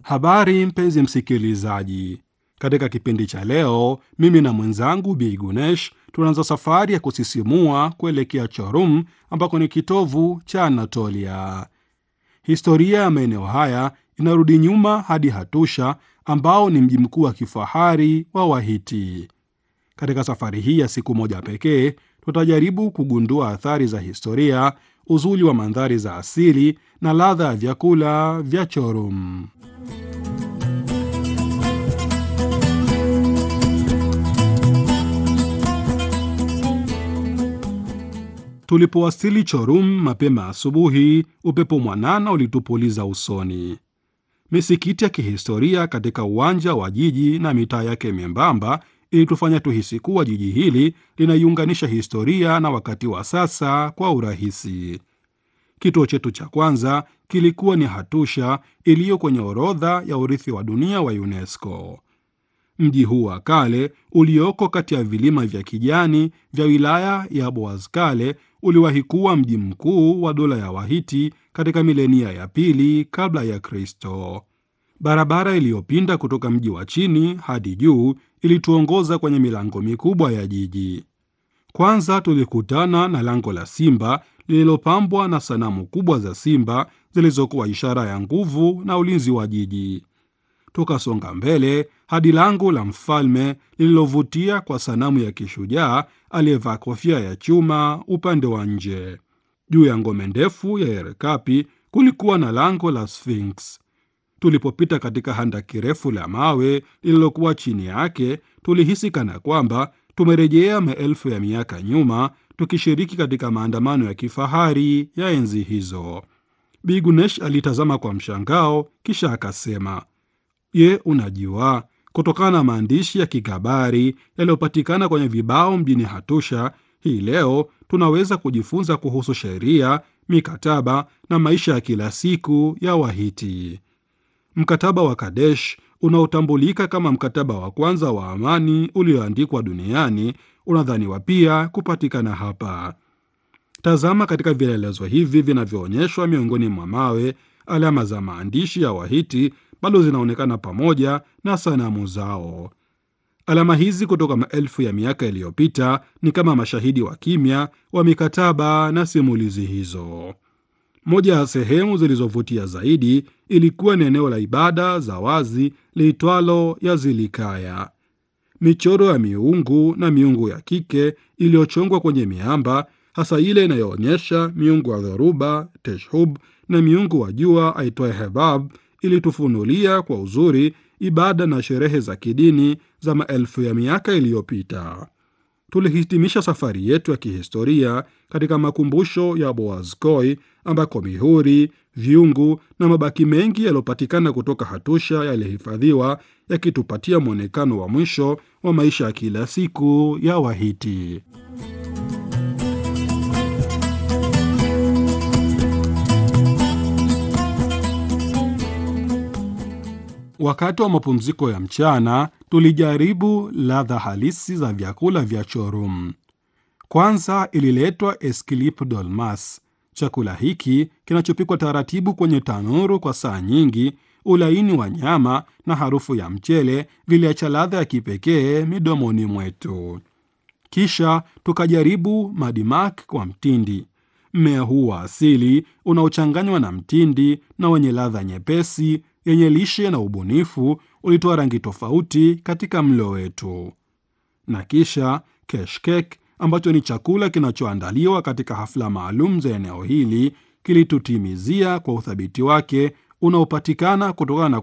Habari mpenzi msikilizaji, katika kipindi cha leo, mimi na mwenzangu Bi Gunesh tunaanza safari ya kusisimua kuelekea Chorum ambako ni kitovu cha Anatolia. Historia ya maeneo haya inarudi nyuma hadi Hatusha ambao ni mji mkuu wa kifahari wa Wahiti. Katika safari hii ya siku moja pekee, tutajaribu kugundua athari za historia, uzuri wa mandhari za asili na ladha ya vyakula vya Chorum. Tulipowasili Chorum mapema asubuhi, upepo mwanana ulitupuliza usoni. Misikiti ya kihistoria katika uwanja wa jiji na mitaa yake membamba ilitufanya tuhisi kuwa jiji hili linaiunganisha historia na wakati wa sasa kwa urahisi. Kituo chetu cha kwanza kilikuwa ni Hatusha iliyo kwenye orodha ya urithi wa dunia wa UNESCO. Mji huu wa kale ulioko kati ya vilima vya kijani vya wilaya ya Boazkale uliwahi kuwa mji mkuu wa dola ya Wahiti katika milenia ya pili kabla ya Kristo. Barabara iliyopinda kutoka mji wa chini hadi juu ilituongoza kwenye milango mikubwa ya jiji. Kwanza tulikutana na lango la simba lililopambwa na sanamu kubwa za simba zilizokuwa ishara ya nguvu na ulinzi wa jiji. Tukasonga mbele hadi lango la mfalme lililovutia kwa sanamu ya kishujaa aliyevaa kofia ya chuma upande wa nje. Juu ya ngome ndefu ya Erekapi kulikuwa na lango la Sphinx. Tulipopita katika handaki refu la mawe lililokuwa chini yake, tulihisi kana kwamba tumerejea maelfu ya miaka nyuma, tukishiriki katika maandamano ya kifahari ya enzi hizo. Bigunesh alitazama kwa mshangao, kisha akasema, Je, unajua kutokana na maandishi ya kikabari yaliyopatikana kwenye vibao mjini Hatusha, hii leo tunaweza kujifunza kuhusu sheria, mikataba na maisha ya kila siku ya Wahiti. Mkataba wa Kadesh unaotambulika kama mkataba wa kwanza wa amani ulioandikwa duniani unadhaniwa pia kupatikana hapa. Tazama katika vielelezo hivi vinavyoonyeshwa miongoni mwa mawe, alama za maandishi ya Wahiti bado zinaonekana pamoja na sanamu zao. Alama hizi kutoka maelfu ya miaka iliyopita ni kama mashahidi wa kimya wa mikataba na simulizi hizo. Moja ya sehemu zilizovutia zaidi ilikuwa ni eneo la ibada za wazi liitwalo Yazilikaya. Michoro ya miungu na miungu ya kike iliyochongwa kwenye miamba, hasa ile inayoonyesha miungu wa dhoruba Teshub na miungu wa jua aitwaye Hebab ilitufunulia kwa uzuri ibada na sherehe za kidini za maelfu ya miaka iliyopita. Tulihitimisha safari yetu ya kihistoria katika makumbusho ya Boazkoi ambako mihuri, vyungu na mabaki mengi yaliyopatikana kutoka Hatusha yalihifadhiwa yakitupatia mwonekano wa mwisho wa maisha ya kila siku ya Wahiti. Wakati wa mapumziko ya mchana tulijaribu ladha halisi za vyakula vya Chorum. Kwanza ililetwa eskilip dolmas. Chakula hiki kinachopikwa taratibu kwenye tanuru kwa saa nyingi, ulaini wa nyama na harufu ya mchele viliacha ladha ya kipekee midomoni mwetu. Kisha tukajaribu madimak kwa mtindi. Mmea huu wa asili unaochanganywa na mtindi na wenye ladha nyepesi yenye lishe na ubunifu ulitoa rangi tofauti katika mlo wetu. Na kisha keshkek ambacho ni chakula kinachoandaliwa katika hafla maalum za eneo hili kilitutimizia kwa uthabiti wake unaopatikana kutokana na